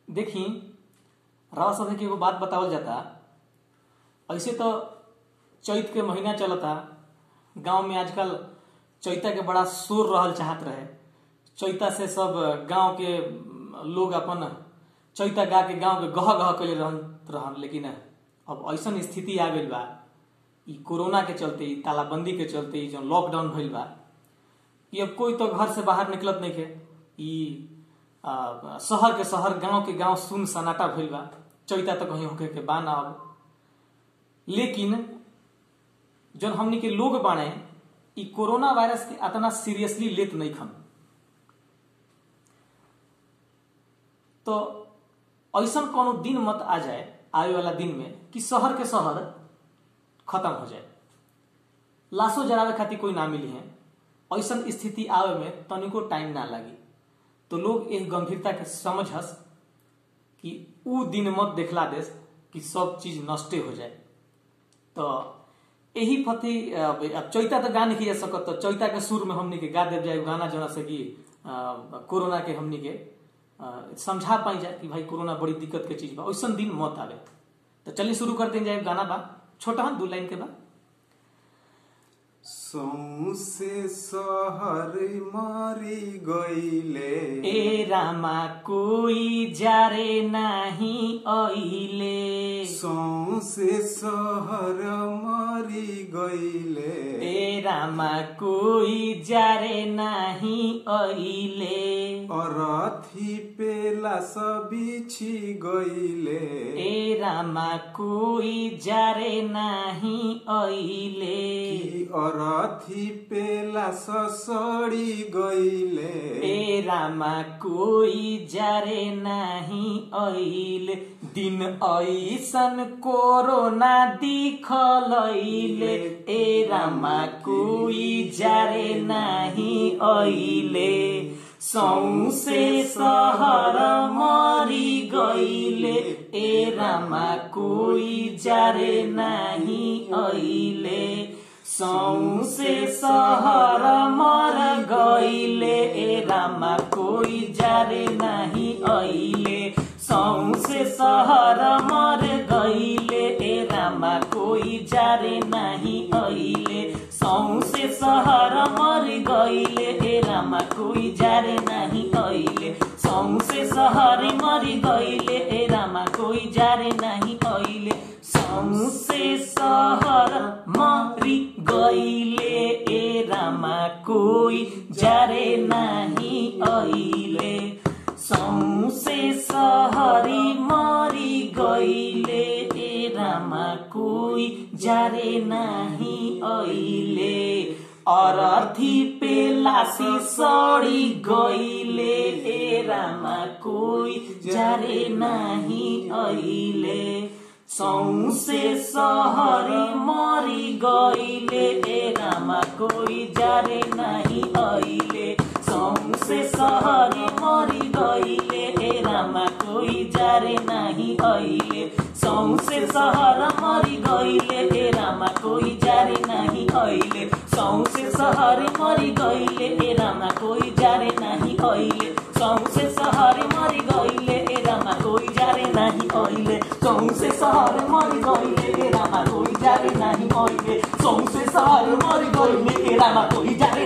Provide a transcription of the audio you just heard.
देखी राव सभे के एगो बात बतावल जाता ऐसे तो चैत के महीना चलता गांव में आजकल चैता के बड़ा शोर रहल चाहत रहे चैता से सब गांव के लोग अपन चैता गा के गांव के गह गह कैले रहन रहन लेकिन अब ऐसन स्थिति आ गइल बा ई कोरोना के चलते ई तालाबंदी के चलते ई जो लॉकडाउन भइल बा कि अब कोई तो घर से बाहर निकलत नहीं के ई आ, शहर के शहर गांव के गांव सुन सन्नाटा भइल बा चैता तो कहीं होके के बा ना अब लेकिन जौन हमनी के लोग बाणे ई कोरोना वायरस के अतना सीरियसली लेत नहीं खन तो ऐसा कोनो दिन मत आ जाए आवे वाला दिन में कि शहर के शहर खत्म हो जाए लाशो जरावे खातिर कोई ना मिली है ऐसा स्थिति आवे में तनिको टाइम ना लगी तो लोग एक गंभीरता के समझस कि उ दिन मत देखला देस कि सब चीज नष्टे हो जाए तो यही फती अब चैता तो गा नहीं जा सकत तो चैता के सुर में हमनी के गा देव जाए गाना जना से कि कोरोना के हमनी के समझा पाई जाए कि भाई कोरोना बड़ी दिक्कत के चीज बा वैसन दिन मत आवे तो चलिए शुरू करते जाए गाना बा छोटा हम दू लाइन के बा सौसे सहर मारी गईले ए रामा कोई जारे नाही ऐले सौसे सहर मारी गईले ए रामा कोई जारे नाही ऐले अरथी पेला सबिछि गईले ए रामा कोई जारे नाही ऐले कि अरथी पेला ससड़ी गईले ए रामा कोई जारे नाही ऐले दिन ऐसन कोरोना दिखलैले ए रामा कोई जारे नाही ऐले सौसे सहर मरी गईले ए रामा कोई जारे नाही ऐले सौसे सहर मर गईले ए रामा कोई जारे नहीं ऐले सौसे सहर मर गईले ए रामा कोई जारे नहीं ऐले सौसे सहर मर गईले ए रामा कोई जारे नहीं ऐले सौसे सहर मर गईले ए रामा कोई जारे नहीं ऐले सौसे सहर मरी गईले ए रामा कोई जारे नहीं ऐले सौसे सहरी मरी गईले ए रामा कोई जारे नहीं ऐले अरथी पेलासी सड़ी गईले ए रामा कोई जारे नहीं ऐले सौसे सहरी मरी गईले ए रामा कोई जारे नहीं ऐले सौसे सहरी मरी गईले ए रामा कोई जारे नहीं ऐले सौसे सहर मरी गईले ए रामा कोई जारे नहीं ऐले सौसे सहर मरी गईले ए रामा कोई जारे नहीं ऐले सौसे सहर मरी गईले ए रामा कोई जारे नहीं ऐले सौसे सहर मरी गईले ए रामा कोई जारे नहीं ऐले सौसे सहर मरी गईले ए रामा कोई जारे